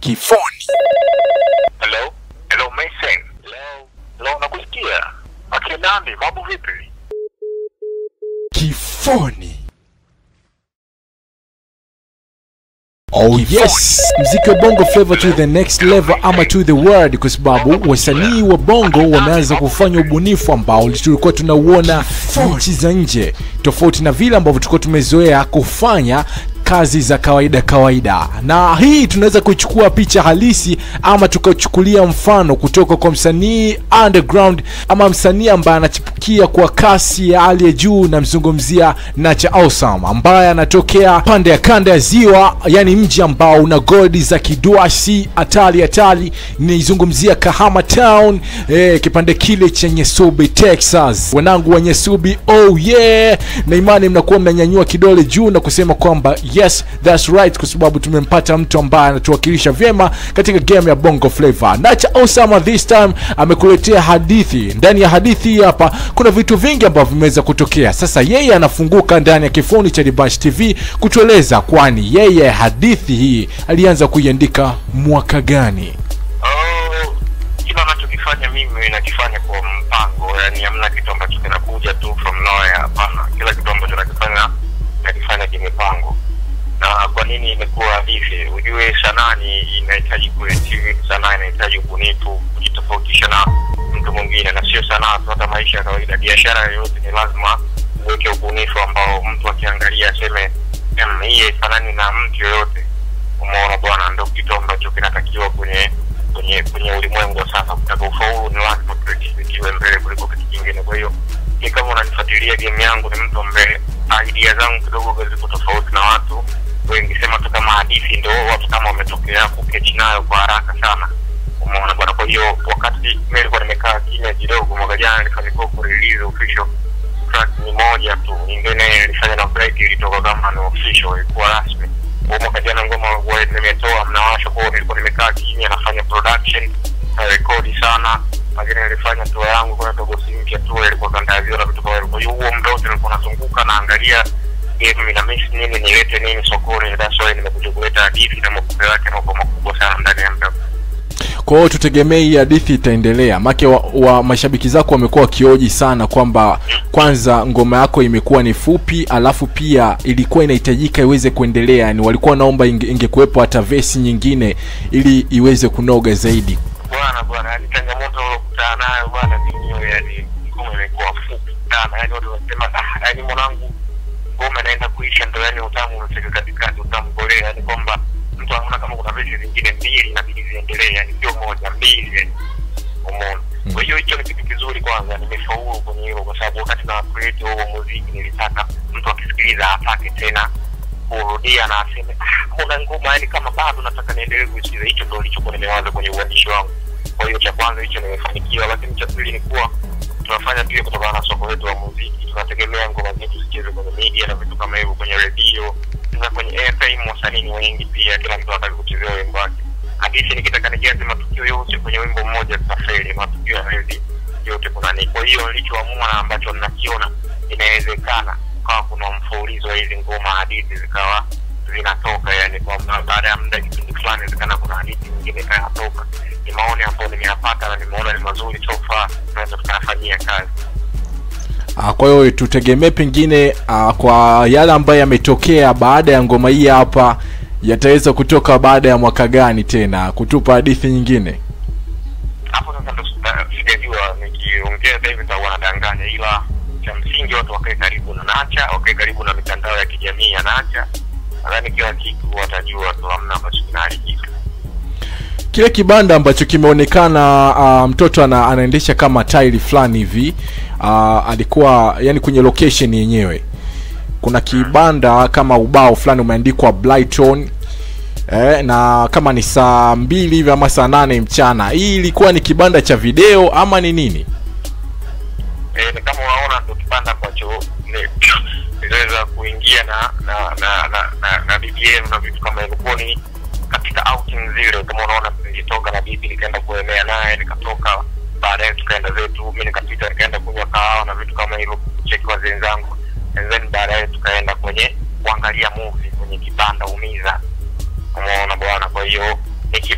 kifoni. Hello? Hello, Mason. Hello? Hello, nakusikia. Akina nani? Mambo vipi? Kifoni. Oh yes, mziki wa bongo flavor to the next level ama to the world, kwa sababu wasanii wa bongo wameanza kufanya ubunifu ambao tulikuwa tunauona nchi za nje, tofauti na vile ambavyo tulikuwa tumezoea kufanya kazi za kawaida kawaida, na hii tunaweza kuchukua picha halisi ama tukachukulia mfano kutoka kwa msanii underground ama msanii ambaye anachipukia kwa kasi ya hali ya juu. Namzungumzia Nacha Awesome ambaye anatokea pande ya kanda ya Ziwa, yani mji ambao una godi za kiduasi hatari hatari. Nizungumzia Kahama Town, eh, kipande kile cha Nyasubi Texas. Wanangu wa Nyasubi, oh yeah, na imani mnakuwa mnanyanyua kidole juu na kusema kwamba yes that's right, kwa sababu tumempata mtu ambaye anatuwakilisha vyema katika game ya bongo flavor. Nacha Osama this time amekuletea hadithi. Ndani ya hadithi hii hapa kuna vitu vingi ambavyo vimeweza kutokea. Sasa yeye anafunguka ndani ya kifoni cha Dibash TV kutueleza, kwani yeye hadithi hii alianza kuiandika mwaka gani? Oh, kila anachokifanya mimi nakifanya kwa mpango, yani hamna kitu ambacho kinakuja tu from nowhere. Hapana, kila kitu ambacho nakifanya nakifanya kimipango. Na kwa nini imekuwa hivi? Ujue sanaa ni inahitaji creativity, sanaa inahitaji ubunifu, kujitofautisha na mtu mwingine, na sio sanaa tu, hata maisha ya kawaida, biashara yoyote ni lazima uweke ubunifu ambao mtu akiangalia aseme "Em, hii haifanani na mtu yoyote. Umeona bwana, ndo kitu ambacho kinatakiwa kwenye kwenye kwenye ulimwengu wa sasa. Kutaka ufaulu ni lazima creativity iwe mbele kuliko kitu kingine. Kwa hiyo ni kama unanifuatilia game yangu, ni mtu ambaye idea zangu kidogo ziko tofauti na watu wengi, sema tu kama hadithi, ndo watu kama wametokea kukechi nayo kwa haraka sana. Umeona bwana. Kwa hiyo wakati mimi nilikuwa nimekaa kimya kidogo, mwaka jana nilifanikiwa kurelease official track ni moja tu, nyingine ilifanya na break, ilitoka kama ni official, ilikuwa rasmi. Kwa mwaka jana ngoma huwa nimetoa mnawasha, kwa hiyo nilikuwa nimekaa kimya, nafanya production na rekodi sana, lakini nilifanya tour yangu kwa dogo si mpya tu, ilikuwa kanda ya Ziwa na vitu kama hivyo. Kwa hiyo huo muda wote nilikuwa nazunguka naangalia game ina miss nini, nilete nini sokoni. That's why nimekuja kuleta hadithi na mapokeo yake mambo makubwa sana ndani ya muda Kwa hiyo tutegemee hii hadithi itaendelea, make wa, wa mashabiki zako wamekuwa wakioji sana kwamba kwanza ngoma yako imekuwa ni fupi, alafu pia ilikuwa inahitajika iweze kuendelea, ni walikuwa wanaomba inge, ingekuwepo hata vesi nyingine ili iweze kunoga zaidi. bwana bwana, yani changamoto ulokutana nayo bwana ni hiyo, yani ngoma imekuwa fupi sana, yani watu wanasema ah, yani mwanangu ngoma inaenda kuisha, ndo yani utamu umefika katikati, utamu kolea, yani kwamba mtu anaona kama kuna vesi zingine mbili inabidi ziendelee, yani sio moja, mbili, yani umeona. Kwa hiyo hicho ni kitu kizuri, kwanza nimefaulu kwenye hilo, kwa sababu wakati na create huo muziki nilitaka mtu akisikiliza atake tena kurudia na aseme ah, mbona ngoma yani kama bado nataka niendelee kuisikiza. Hicho ndo nilichokuwa nimewaza kwenye uandishi wangu. Kwa hiyo cha kwanza hicho nimefanikiwa, lakini cha pili ni kuwa tunafanya pia kutokana na soko letu la muziki, tunategemea ngoma zetu zicheze kwenye media na vitu kama hivyo, kwenye redio. Sasa kwenye airtime wasanii ni wengi pia, kila mtu anataka kuchezea wimbo wake. Hadithi nikitaka nijaze matukio yote kwenye wimbo mmoja tutafeli, matukio hawezi yote kuna ni. Kwa hiyo nilichoamua na ambacho ninakiona inawezekana kukawa kuna mfululizo wa hizi ngoma hadithi zikawa zinatoka, yani kwamba baada ya muda kipindi fulani inawezekana kuna hadithi nyingine ikayatoka. Ni maoni ambayo nimeyapata na nimeona ni mazuri so far, tunaweza tukayafanyia kazi. Ah, kwa hiyo tutegemee pengine ah, kwa yale ambayo yametokea baada ya ngoma hii hapa yataweza kutoka baada ya mwaka gani tena kutupa hadithi nyingine? hapo sasa ndo sita- sijajua nikiongea sasa hivi nitakuwa nadanganya, ila cha msingi watu wakae karibu na Nacha, wakae karibu na mitandao ya kijamii ya Nacha. Nadhani kila kitu watajua tu, hamna ambacho kinaharibika. Kile kibanda ambacho kimeonekana ah, mtoto ana, anaendesha kama tairi fulani hivi ah, alikuwa yani kwenye location yenyewe kuna kibanda kama ubao fulani umeandikwa Brighton eh, na kama ni saa mbili hivi ama saa nane mchana. Hii ilikuwa ni kibanda cha video ama ni nini? Eh, ni kama unaona ndo kibanda ambacho ni- niliweza kuingia na na na na, na, na bibi yenu na vitu kama hivyo. Kwa ni katika outing zile, kama unaona nilitoka na bibi nikaenda kuemea naye, nikatoka baadaye tukaenda zetu, mi nikapita nikaenda kunywa kahawa na vitu kama hivyo, kucheki wazee wenzangu, and then baadaye tukaenda kwenye kuangalia movie kwenye kibanda Umiza. Umeona bwana, kwa hiyo ni kibanda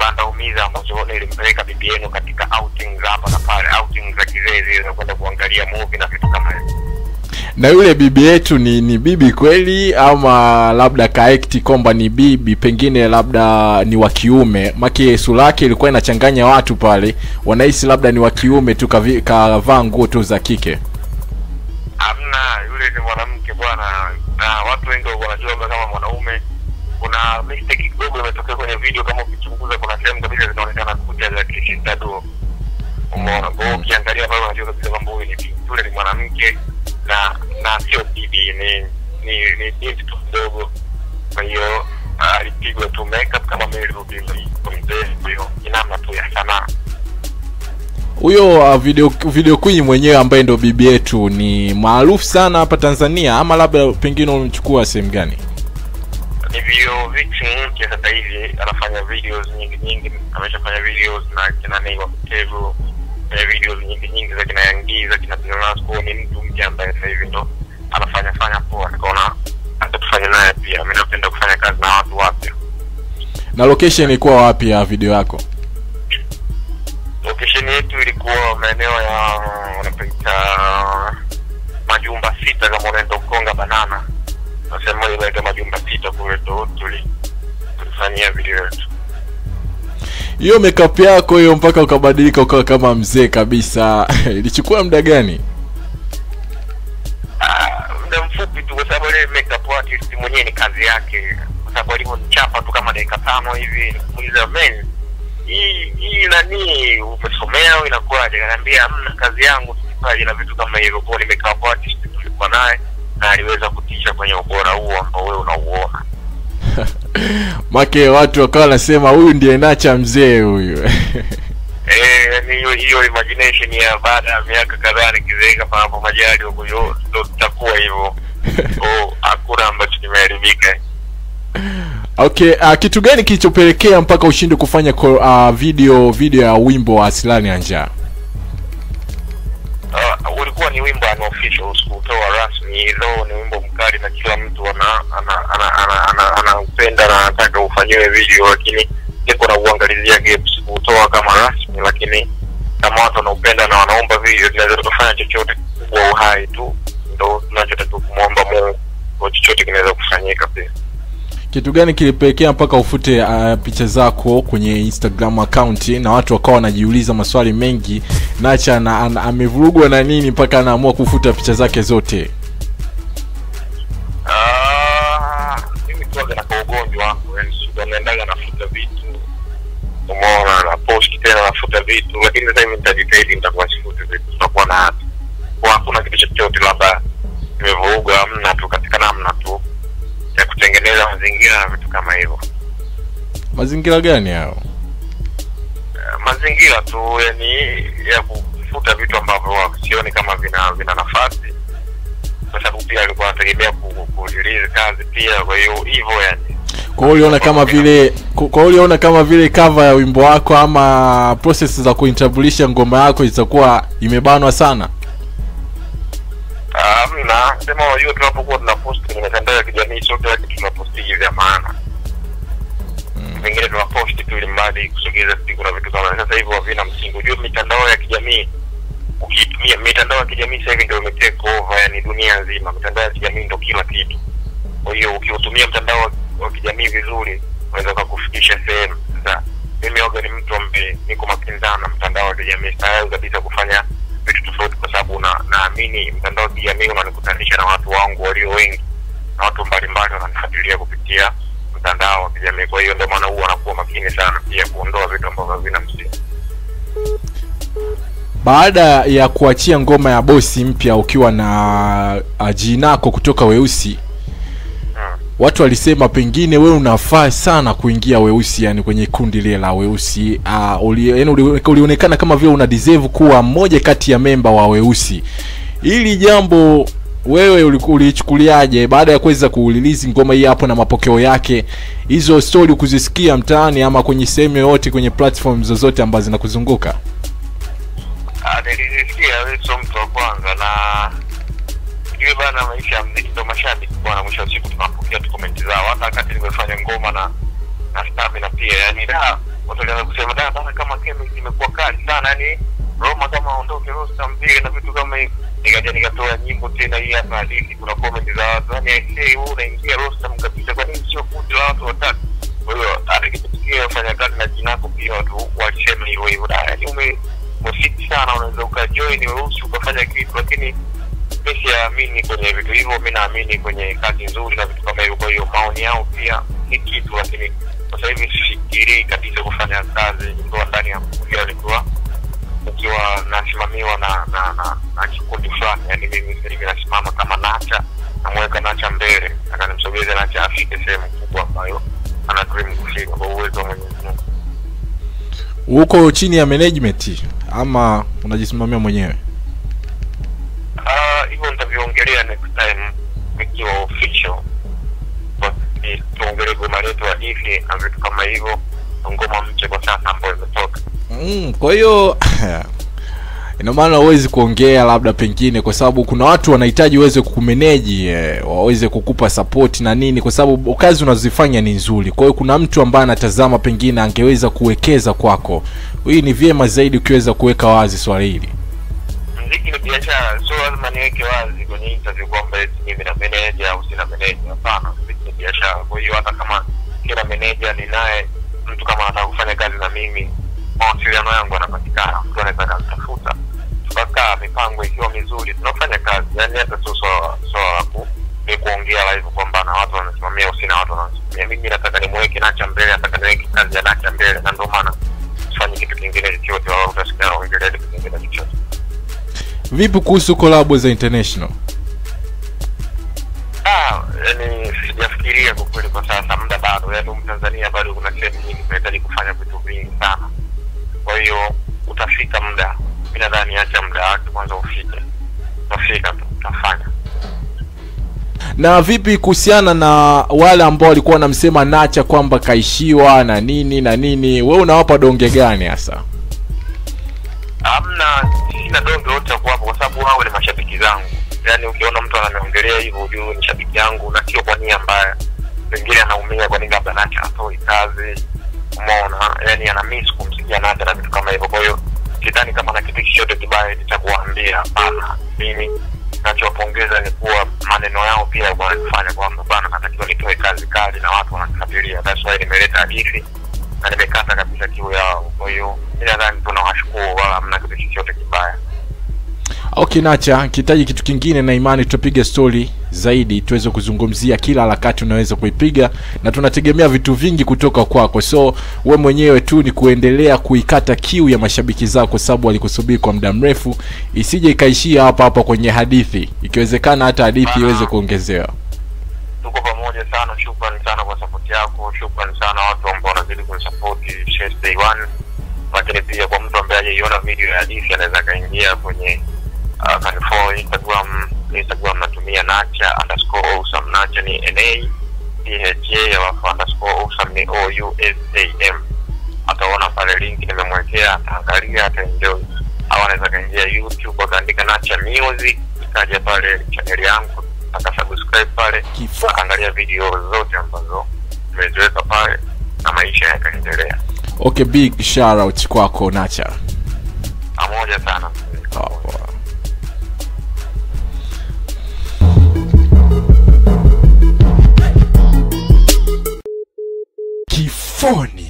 kibanda umiza ambacho nilimpeleka bibi yenu katika outings hapa na pale outings za kizee za kwenda kuangalia movie na vitu kama hivyo na yule bibi yetu ni ni bibi kweli ama labda kaekti kwamba ni bibi pengine labda ni wa kiume maki sura yake ilikuwa inachanganya watu pale wanahisi labda ni wa kiume tu kavi- kavaa nguo tu za kike hamna yule ni mwanamke bwana na watu wengi walikuwa wanajua labda kama mwanaume kuna mistake kidogo imetokea kwenye video kama ukichunguza kuna sehemu kabisa zinaonekana kucha za kishintado umeona kwa hiyo ukiangalia pale unajua kabisa kwamba huyu ni bibi yule ni mwanamke na na sio bibi ni ni ni binti tu mdogo kwa hiyo ah, alipigwa tu makeup kama mimi nilivyopiga mzee kwa hiyo ni namna tu ya sanaa huyo uh, video video queen mwenyewe ambaye ndo bibi yetu ni maarufu sana hapa tanzania ama labda pengine umchukua sehemu gani ni video vixen mpya sasa hivi anafanya videos nyingi nyingi ameshafanya videos na kina Nay wa Mtevu fanya videos nyingi nyingi za kina Yangi za kina Pinasco ni mtu mpya ambaye sasa hivi ndo anafanya fanya poa nikaona hata tufanye naye pia mimi napenda kufanya kazi na watu wapya na location ilikuwa wapi ya video yako location yetu ilikuwa maeneo ya wanapaita majumba sita kama unaenda Ukonga Banana na sehemu moja inaitwa majumba sita kule ndo tuli tulifanyia video yetu hiyo makeup yako hiyo mpaka ukabadilika ukawa kama mzee kabisa ilichukua muda gani Ah, muda mfupi tu, kwa sababu ile makeup artist mwenyewe ni kazi yake, kwa sababu alivyonichapa tu kama dakika tano hivi, nikamuuliza men, hii hii nani umesomea au inakuwaje? Akaniambia hamna, kazi yangu tukipaji na vitu kama hivyo. Kwa hiyo ni makeup artist tulikuwa naye na aliweza kutisha kwenye ubora huo ambao wewe unauona. make watu wakawa wanasema huyu ndiye nacha mzee huyu Eh, yani hiyo hiyo imagination ya baada ya miaka kadhaa nikizeeka panapo majali huko, hiyo ndo tutakuwa hivyo. Kwa hakuna ambacho kimeharibika. okay uh, kitu gani kilichopelekea mpaka ushinde kufanya ko- uh, video video ya wimbo wa asilani ya njaa uh, ulikuwa ni wimbo unofficial sikutoa rasmi though ni wimbo mkali na kila mtu ana ana ana ana ana anaupenda na anataka ufanyiwe video lakini niko na uangalizia gaps sikutoa kama rasmi lakini kama watu wanaupenda na wanaomba video tunaweza tukafanya chochote kwa uhai tu ndo tunachotakiwa kumwomba Mungu kwa chochote kinaweza kufanyika pia kitu gani kilipelekea mpaka ufute uh, picha zako kwenye instagram account na watu wakawa wanajiuliza maswali mengi nacha na, ana, amevurugwa na nini mpaka anaamua kufuta picha zake zote Ah, mimi tuaga na kaugonjwa wangu yani siku naendaga nafuta vitu umeona na post tena nafuta vitu lakini sasa hivi nitajitahidi nitakuwa sifuti vitu tutakuwa na hata kwa hakuna kitu chochote labda nimevuruga amna tu katika namna tu ya kutengeneza mazingira na vitu kama hivyo mazingira gani hayo Eh, mazingira tu yani ya kufuta vitu ambavyo sioni kama vina vina nafasi kwa sababu pia alikuwa anategemea ku- kurelease kazi pia kwa hiyo hivyo yani kwa hiyo uliona kama vile kwa hiyo uliona kama vile cover ya wimbo wako ama process za kuintambulisha ngoma yako itakuwa imebanwa sana Hamna, sema unajua tunapokuwa tunapost kwenye mitandao ya kijamii sio kila kitu tunapostigi vya maana. Vingine tunapost tu ili mradi kusogeza siku na vitu kama sasa hivi havina msingi. Unajua mitandao ya kijamii ukiitumia mitandao ya kijamii sasa hivi ndio imetake over, yani dunia nzima. Mitandao ya kijamii ndio kila kitu. Kwa hiyo ukiutumia mtandao wa- wa kijamii vizuri unaweza ukakufikisha sehemu. Sasa mimi waga ni mtu ambaye niko makini sana na mtandao wa kijamii, sitaweza kabisa kufanya vitu tofauti kwa sababu na naamini mtandao wa kijamii unanikutanisha na watu wangu walio wengi na watu mbalimbali wananifuatilia kupitia mtandao wa kijamii. Kwa hiyo ndio maana huwa anakuwa makini sana pia kuondoa vitu ambavyo havina msingi. baada ya kuachia ngoma ya bosi mpya ukiwa na uh, jinako kutoka weusi Hmm. watu walisema pengine wewe unafaa sana kuingia weusi yani kwenye kundi lile la weusi uh, uli, yani uli, ulionekana kama vile una deserve kuwa mmoja kati ya memba wa weusi hili jambo wewe uliku- uliichukuliaje baada ya kuweza kuulilizi ngoma hii hapo na mapokeo yake hizo story kuzisikia mtaani ama kwenye sehemu yoyote kwenye platform zozote ambazo zinakuzunguka Ah, nilisikia wewe sio mtu wa kwanza na ujue bana, maisha ya mziki ndo mashabiki bwana. Mwisho wa siku tunapokea tu komenti zao, hata wakati nimefanya ngoma na na Stamina pia, yani da watu walianza kusema da bana kama chemistry imekuwa kali sana yani Roma kama aondoke Rostam vile na vitu kama hivi nikaja nikatoa nyimbo tena hii hapa hadithi kuna comment za watu yani aisee wewe unaingia Rostam kabisa kwa nini sio kundi la watu watatu kwa hiyo hata ikitukia ufanya kazi na jinako pia watu walisema hivyo hivyo da yani ume umefiti sana unaweza ukajoin weusi ukafanya kitu lakini mi siamini kwenye vitu hivyo mi naamini kwenye kazi nzuri na vitu kama hivyo kwa hiyo maoni yao pia ni kitu lakini kwa sasa hivi sifikirii kabisa kufanya kazi nikiwa ndani ya kuja nikiwa nikiwa nasimamiwa na na na, na kikundi fulani yani mimi sasa hivi nasimama kama nacha namweka nacha mbele akanimsogeze nacha afike sehemu kubwa ambayo ana dream kufika kwa uwezo wa mwenyezi mungu uko chini ya management ama unajisimamia mwenyewe Ah, hivyo nitaviongelea next time ikiwa official But, eh, tuongelee goma letu hadithi na vitu kama hivyo ngoma mpya kwa sasa ambayo imetoka mm, kwa hiyo ina maana huwezi kuongea labda pengine kwa sababu kuna watu wanahitaji uweze kukumeneji eh, waweze kukupa support na nini kwa sababu kazi unazozifanya ni nzuri kwa hiyo kuna mtu ambaye anatazama pengine angeweza kuwekeza kwako hii ni vyema zaidi ukiweza kuweka wazi swali hili mziki ni biashara sio lazima niweke wazi kwenye interview kwamba eti mimi na meneja au sina meneja hapana mziki ni biashara kwa hiyo hata kama kila meneja ninaye mtu kama anataka kufanya kazi na mimi mawasiliano yangu yanapatikana mtu anaweza akanitafuta tukakaa mipango ikiwa mizuri tunafanya kazi yaani hata sio swala swala la ku ni kuongea live kwamba na watu wanasimamia usina watu wanasimamia mimi nataka nimweke nacha mbele nataka niweke kazi ya nacha mbele na ndio maana sifanyi kitu kingine chochote wala utasikia naongelea kitu kingine chochote vipi kuhusu kolabo za international Ah, yani sijafikiria kwa kweli kwa sasa, muda bado, yani Mtanzania bado kuna sehemu nyingi tunahitaji kufanya vitu vingi sana. Kwa hiyo utafika muda, mi nadhani acha muda wake kwanza ufike, utafika tu, utafanya. na vipi kuhusiana na wale ambao walikuwa wanamsema nacha kwamba kaishiwa na nini na nini we unawapa donge gani hasa Hamna, sina donge wote wa kuwapa kwa sababu wao ni mashabiki zangu. Yani ukiona mtu ananiongelea hivyo, ujue ni shabiki yangu na sio kwa nia mbaya. Pengine anaumia kwa nini labda Nacha atoi kazi, umeona, yani ana miss kumsikia Nacha na vitu kama hivyo. Kwa hiyo sidhani kama na kitu chochote kibaya eti cha kuwaambia. Hapana, mimi nachowapongeza ni kuwa maneno yao pia wananifanya kwamba bana, natakiwa nitoe kazi kali na watu wananifuatilia. That's why nimeleta hadithi na nimekata kabisa kiu yao. Kwa hiyo mi nadhani tunawashukuru, wala hamna kitu chochote kibaya. okay nacha kihitaji kitu kingine na imani tutapiga stori zaidi tuweze kuzungumzia kila harakati unaweza kuipiga na tunategemea vitu vingi kutoka kwako so we mwenyewe tu ni kuendelea kuikata kiu ya mashabiki zako kwa sababu walikusubiri kwa muda mrefu isije ikaishia hapa hapa kwenye hadithi ikiwezekana hata hadithi iweze kuongezewa tuko pamoja sana shukrani sana kwa sapoti yako shukrani sana watu ambao wanazidi kunisapoti Chess day one lakini pia kwa mtu ambaye hajaiona video ya hadithi anaweza akaingia kwenye uh, kanifo instagram instagram natumia nacha underscore awesome nacha ni na pha alafu underscore awesome ni o u s a m ataona pale link nimemwekea ataangalia ataenjoy au anaweza kaingia youtube akaandika nacha music ikaja pale chaneli yangu akasubscribe pale Kifaa. akaangalia video zote ambazo nimeziweka pale na maisha yakaendelea okay big shout out kwako nacha pamoja sana oh, kifoni